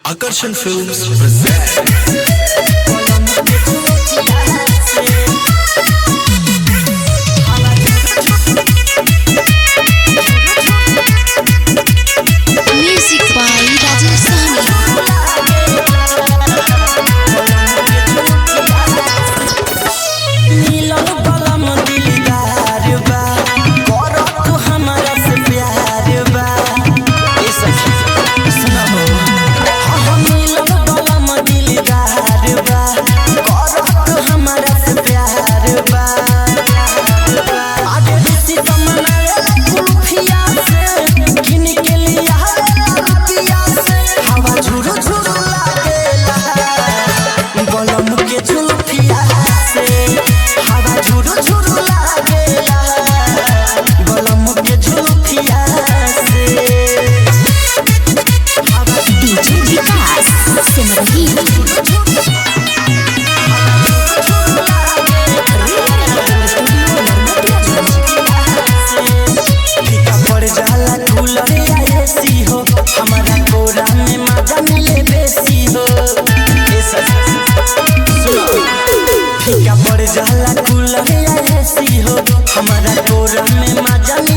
Akarshan Films present Music by Rajesh Sahni. मिलन बलम दिलदार बा करत हमरा से प्यार बा ए सखी सुना हो हाँ हाँ मिलन बलम दिलदार बा करत हमरा से प्यार बा आगे रिश्ते तमन्नाए कुल्फिया से किन के लिया रुपिया से हवा झुरु झुरु लागेला बलम के झुलफिया से हवा झुरु झुरु लागेला बलम के झुलफिया से हवा DJ Vikas Simrahi. फीका पड़ जाला कूलर या एसी हो हमारा कोरा में मजा मिले बेसी हो ए सखी, सुनो। फीका पड़ जाला कूलर या एसी हो हमारा कोरा में मजा मिले